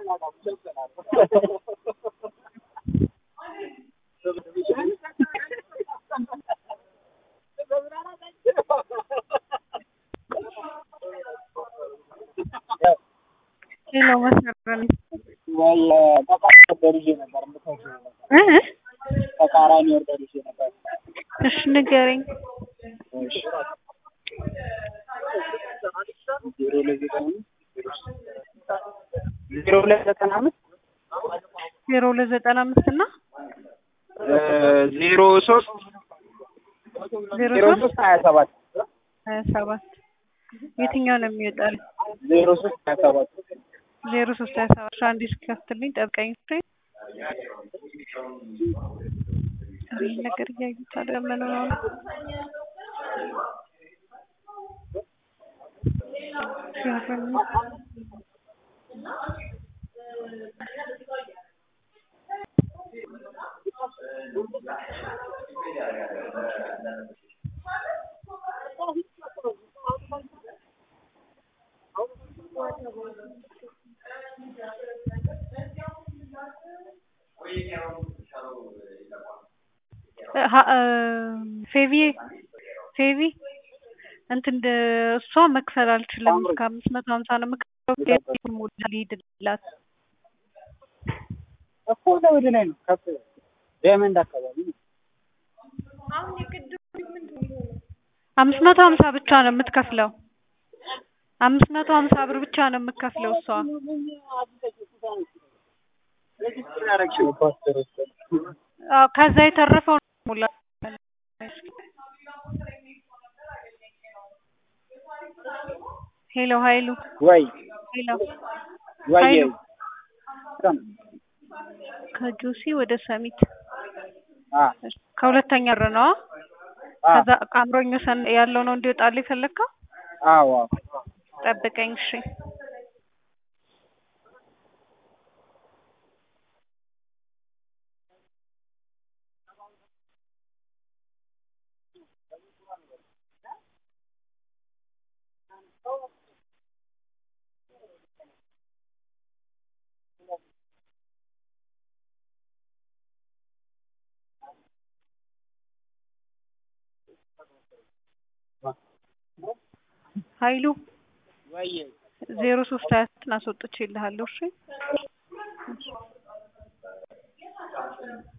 ሄሎ መስመር ወይ ተቃራኒ ኦርደር ይዤ ነበር የምትወስጂው ነበር። እ ተቃራኒ ኦርደር ይዤ ነበር። እሺ ንገረኝ። እሺ ዜሮ ሁለት ዘጠና አምስት ዜሮ ሁለት ዘጠና አምስት ዜሮ ሁለት ዘጠና አምስት እና ዜሮ ሶስት ዜሮ ዜሮ ሶስት ሶስት ሀያ ሰባት ሀያ ሰባት የትኛው ነው የሚወጣል? ዜሮ ሶስት ሀያ ሰባት ዜሮ ሶስት ሀያ ሰባት አንድ እስኪከፍትልኝ ጠብቀኝ። ፍሬ ይህ ነገር እያዩት አይደለም ምን ሆነው ነው? ሲያፈኑ ሀ- እ ፌቪ ፌቪ እንትን እንደ እሷ መክፈል አልችልም እስከ አምስት መቶ ሀምሳ ነው የምከፍለው። ሙላ ሊሄድላት እኮ ወደ ወደ ላይ ነው ከፍ ዳይመንድ አካባቢ ነው። አምስት መቶ ሀምሳ ብቻ ነው የምትከፍለው። አምስት መቶ ሀምሳ ብር ብቻ ነው የምትከፍለው እሷ። ሬጅስትር ያደረግሽው ፓስተር አዎ ከዛ የተረፈው ነው ሙላ ሄሎ ሀይሉ ወይ ሄሎ ወይ ሀይሉ ሰም ከጆሲ ወደ ሰሚት አ ከሁለተኛ ብር ነው አ ከዛ አምሮኝ ወሰን ያለው ነው እንዲወጣልህ የፈለግከው? አዎ ጠብቀኝ እሺ። ሀይሉ ወይ ዜሮ ሶስት ሀያ ስትን አስወጥቼልሃለሁ እሺ